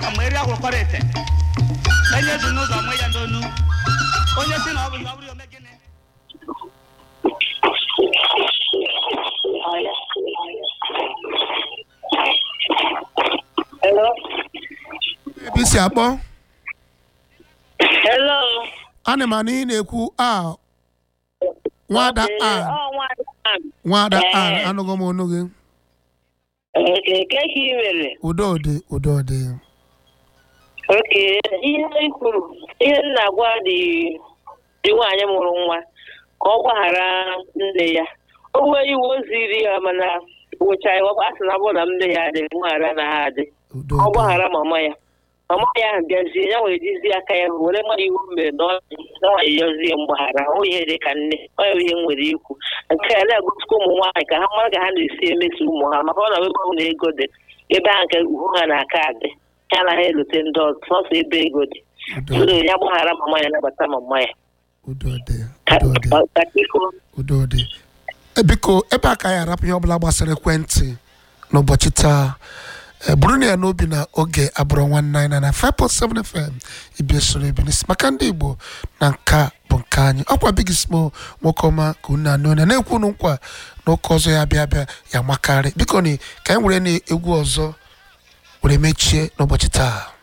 ọka ma eri akwụkwọrọ ete enye ezi n'ụzọ mụ ya n'onu onye si na ọ bụ na ọ bụrụ ome gịnị Hello. ebe isi akpọ Hello. ana m anụ ị na-ekwu a nwada Ee, a ọ nwaanyị a. nwada a Ee. anụghị m ọnụ gị Oke, ke ka ị mere? udo dị udo dị Oke, ihe ị kwuru, ihe m na-agwa dị dị nwaanyị mụrụ nwa ka ọ gbaghara nne ya. O nwee iwu o ziri ya mana wụcha ya ọ sị na ọ bụrụ na nne ya dị mgbaghara na ha adị. udo Ọ dị gbaghara mama ya. Mama ya ahụ bịazie ya were jizi aka ya were mmadụ iwu mere na ọ nwaanyị yọzie mgbaghara ọ ihe dị ka nne ọ ya ihe m nwere ikwu nke a na-egosikwa ụmụ nwaanyị ka ha mara ka ha na-esi emeso ụmụ ha maka ọ na ebe ọ na ego dị ebe ahụ nke ugwu ha na-aka adị ya anaghị elote ndị ọzọ sọsọ ebe ego dị udo so ya gbaghara mama ya nabata mama ya udo dị Ka- udo dị ka- ka biko udo dị E, biko ebe a ka anyị arapụ ihe ọbụla gbasara ekwentị n'ụbọchị taa e, bụrụ na ya n'obi na oge abụrụ nwanne anyị na na 5.7 fm ibia soro ebinis maka ndị igbo na nka bụ nke anyị ọkwa big smo nwoke ọma ka unu anụ na na-ekwu unu nkwa na ụka ọzọ ya bịa bịa ya makarị biko ni ka anyị were na egwu ọzọ were mechie n'ụbọchị taa